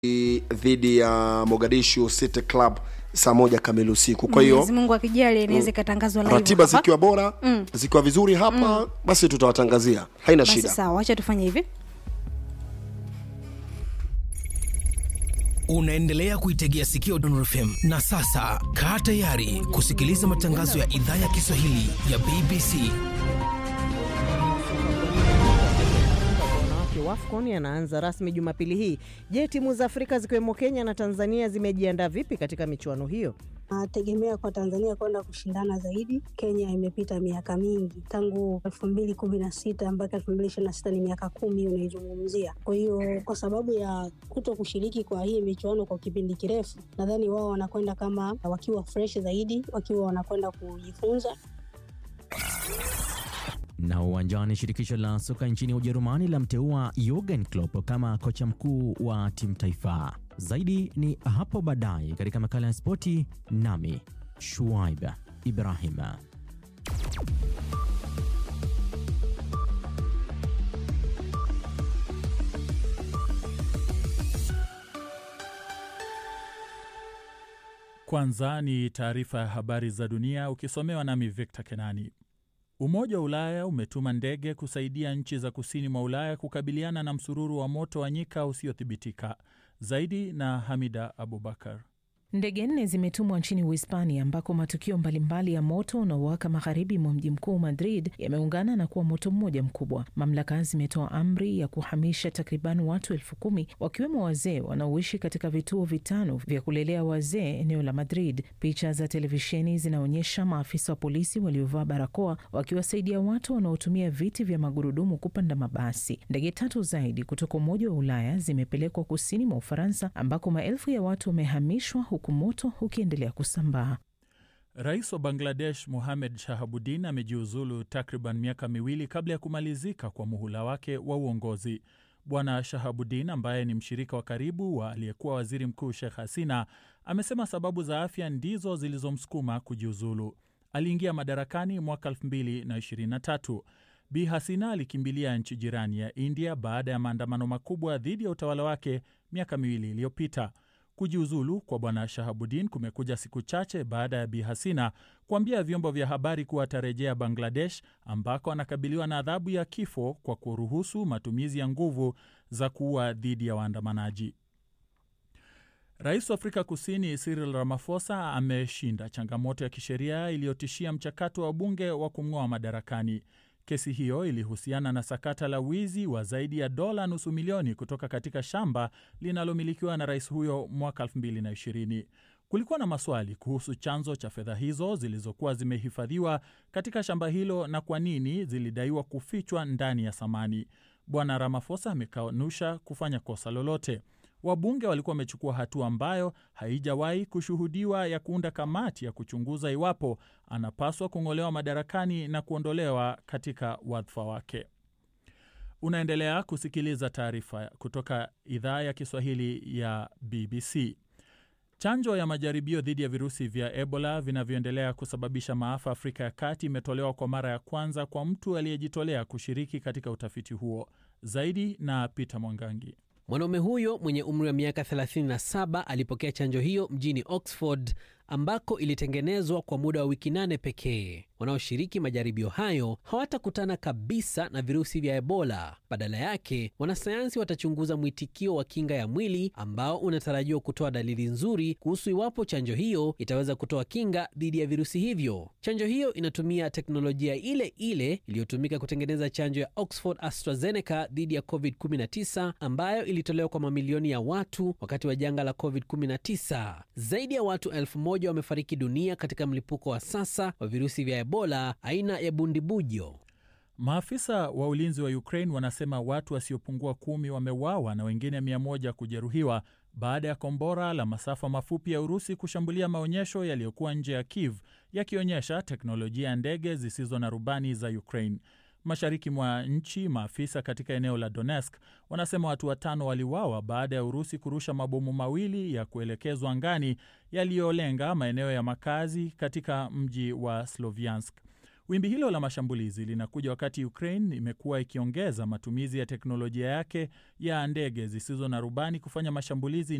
dhidi ya Mogadishu City Club saa moja kamili usiku. Kwa hiyo Mwenyezi Mungu akijali inaweza ikatangazwa live ratiba hapa. zikiwa bora zikiwa vizuri hapa basi tutawatangazia, haina Basi shida. sawa, wacha tufanye hivi. Unaendelea kuitegea sikio Dondor FM na sasa kaa tayari kusikiliza matangazo ya idhaa ya Kiswahili ya BBC. wanawake WAFCON yanaanza rasmi Jumapili hii. Je, timu za Afrika zikiwemo Kenya na Tanzania zimejiandaa vipi katika michuano hiyo? Nategemea kwa Tanzania kwenda kushindana zaidi. Kenya imepita miaka mingi tangu elfu mbili kumi na sita mpaka elfu mbili ishirini na sita ni miaka kumi unaizungumzia. Kwa hiyo kwa sababu ya kuto kushiriki kwa hii michuano kwa kipindi kirefu, nadhani wao wanakwenda kama wakiwa fresh zaidi, wakiwa wanakwenda kujifunza Na uwanjani, shirikisho la soka nchini Ujerumani lamteua Jurgen Klopp kama kocha mkuu wa timu taifa. Zaidi ni hapo baadaye katika makala ya spoti, nami Shuaib Ibrahim. Kwanza ni taarifa ya habari za dunia ukisomewa nami Victor Kenani. Umoja wa Ulaya umetuma ndege kusaidia nchi za kusini mwa Ulaya kukabiliana na msururu wa moto wa nyika usiothibitika. Zaidi na Hamida Abubakar. Ndege nne zimetumwa nchini Uhispania ambako matukio mbalimbali ya moto unaowaka magharibi mwa mji mkuu Madrid yameungana na kuwa moto mmoja mkubwa. Mamlaka zimetoa amri ya kuhamisha takriban watu elfu kumi wakiwemo wazee wanaoishi katika vituo vitano vya kulelea wazee eneo la Madrid. Picha za televisheni zinaonyesha maafisa wa polisi waliovaa barakoa wakiwasaidia watu wanaotumia viti vya magurudumu kupanda mabasi. Ndege tatu zaidi kutoka Umoja wa Ulaya zimepelekwa kusini mwa Ufaransa ambako maelfu ya watu wamehamishwa huku moto ukiendelea kusambaa. Rais wa Bangladesh Mohamed Shahabuddin amejiuzulu takriban miaka miwili kabla ya kumalizika kwa muhula wake wa uongozi. Bwana Shahabuddin ambaye ni mshirika wa karibu wa aliyekuwa waziri mkuu Sheikh Hasina amesema sababu za afya ndizo zilizomsukuma kujiuzulu. Aliingia madarakani mwaka 2023. Bi Hasina alikimbilia nchi jirani ya India baada ya maandamano makubwa dhidi ya utawala wake miaka miwili iliyopita. Kujiuzulu kwa bwana Shahabuddin kumekuja siku chache baada ya Bi Hasina kuambia vyombo vya habari kuwa atarejea Bangladesh ambako anakabiliwa na adhabu ya kifo kwa kuruhusu matumizi ya nguvu za kuua dhidi ya waandamanaji. Rais wa Afrika Kusini Cyril Ramaphosa ameshinda changamoto ya kisheria iliyotishia mchakato wa bunge wa kumng'oa madarakani. Kesi hiyo ilihusiana na sakata la wizi wa zaidi ya dola nusu milioni kutoka katika shamba linalomilikiwa na rais huyo mwaka 2020. Kulikuwa na maswali kuhusu chanzo cha fedha hizo zilizokuwa zimehifadhiwa katika shamba hilo na kwa nini zilidaiwa kufichwa ndani ya samani. Bwana Ramaphosa amekanusha kufanya kosa lolote. Wabunge walikuwa wamechukua hatua ambayo haijawahi kushuhudiwa ya kuunda kamati ya kuchunguza iwapo anapaswa kung'olewa madarakani na kuondolewa katika wadhifa wake. Unaendelea kusikiliza taarifa kutoka idhaa ya Kiswahili ya BBC. Chanjo ya majaribio dhidi ya virusi vya Ebola vinavyoendelea kusababisha maafa Afrika ya Kati imetolewa kwa mara ya kwanza kwa mtu aliyejitolea kushiriki katika utafiti huo. Zaidi na Peter Mwangangi. Mwanaume huyo mwenye umri wa miaka 37 alipokea chanjo hiyo mjini Oxford ambako ilitengenezwa kwa muda wa wiki nane pekee. Wanaoshiriki majaribio hayo hawatakutana kabisa na virusi vya Ebola. Badala yake, wanasayansi watachunguza mwitikio wa kinga ya mwili ambao unatarajiwa kutoa dalili nzuri kuhusu iwapo chanjo hiyo itaweza kutoa kinga dhidi ya virusi hivyo. Chanjo hiyo inatumia teknolojia ile ile iliyotumika kutengeneza chanjo ya Oxford AstraZeneca dhidi ya COVID-19 ambayo ilitolewa kwa mamilioni ya watu wakati wa janga la COVID-19. Zaidi ya watu elfu moja wamefariki dunia katika mlipuko wa sasa wa virusi vya Ebola aina ya bundibujo. Maafisa wa ulinzi wa Ukraine wanasema watu wasiopungua kumi wameuawa na wengine mia moja kujeruhiwa baada ya kombora la masafa mafupi ya Urusi kushambulia maonyesho yaliyokuwa nje ya Kiev yakionyesha teknolojia ya ndege zisizo na rubani za Ukraine. Mashariki mwa nchi, maafisa katika eneo la Donetsk wanasema watu watano waliuawa baada ya Urusi kurusha mabomu mawili ya kuelekezwa angani yaliyolenga maeneo ya makazi katika mji wa Sloviansk. Wimbi hilo la mashambulizi linakuja wakati Ukraine imekuwa ikiongeza matumizi ya teknolojia yake ya ndege zisizo na rubani kufanya mashambulizi